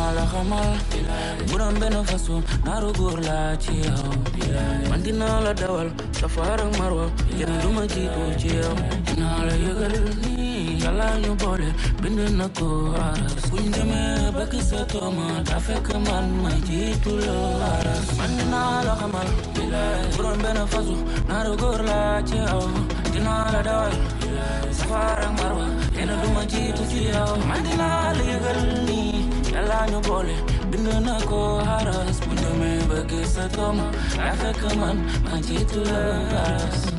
dinaa la xamal bu doon benn façon naaru góor laa ci yow man dinaa la dawal safar ak marwa kenn du ma jiitu ci yow dinaa la yëgal nii yàlla ñu boole bind na ko aras buñ demee ba gis sa tooma daa fekk man ma jiitu la aras man dinaa la xamal bu doon benn façon naaru góor laa ci yow dinaa la dawal safar ak marwa kenn du ma jiitu ci yow man dinaa la yëgal nii yàlla ñu boole bind na ko aras buñ demee ba gis sa tooma daa fekk man ma jiitu la aras